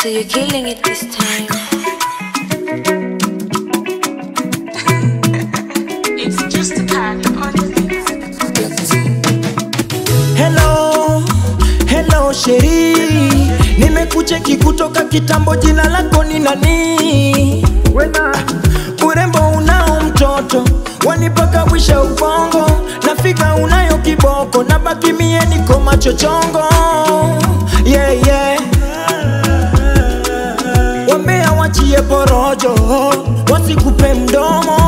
So you're killing it this time. It's just a pack on the beats. Hello, hello sheri, nimekucheki kutoka kitambo, jina lako ni nani? Urembo unao mtoto, wanipaka wisha ubongo, nafika unayo kiboko, na baki mie niko machochongo yeah, yeah. Wambea wachie porojo, wasikupe mdomo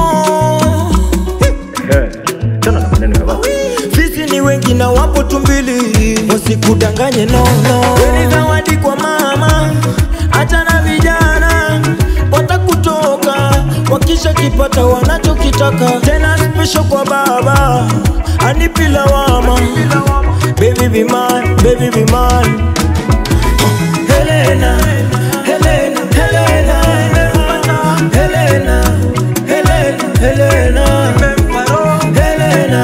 tena na maneno ya watu Fisi ni wengi na wapo tumbili, wasikudanganye nono. Weni zawadi kwa mama, hata na vijana watakutoka wakisha kipata wanachokitaka, tena special kwa baba anipi lawama. Baby be mine, baby be mine. Helena, Helena, Helena, Helena, Helena, Helena, Helena, Helena,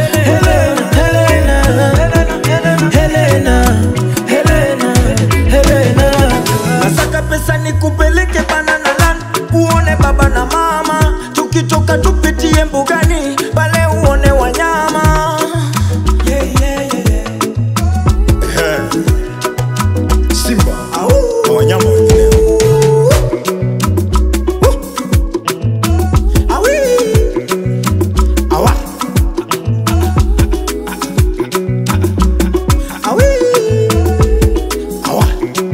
Helena, Helena, Helena. Nasaka pesa nikupeleke banana land uone baba na mama, tukitoka tupitie mbugani pale uone wanyama. Yeah, yeah, yeah. Simba Au. na wanyama wengineo. Awi. Awa Awi. awa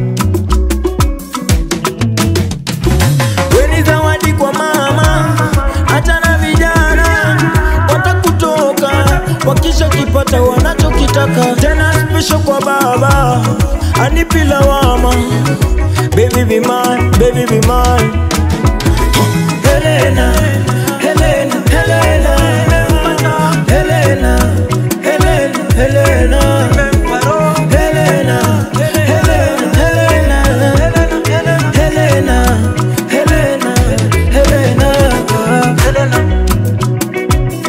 Weni zawadi kwa mama, hata na vijana watakutoka wakisha kipata wanachokitaka, tena special kwa baba anipi lawama. Baby be mine, baby be mine. Helena, Helena, Helena, Helena, Helena, Helena, Helena, Helena, Helena, Helena, Helena, Helena.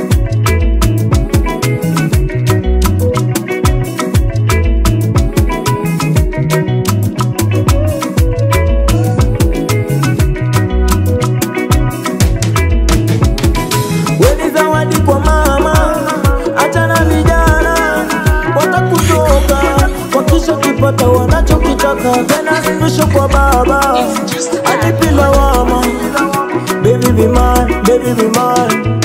Weni zawadi kwa mama, hata na vijana watakutoka wakisha kipata wanachokitaka, tena special kwa baba anipi lawama. Baby be mine, baby be mine.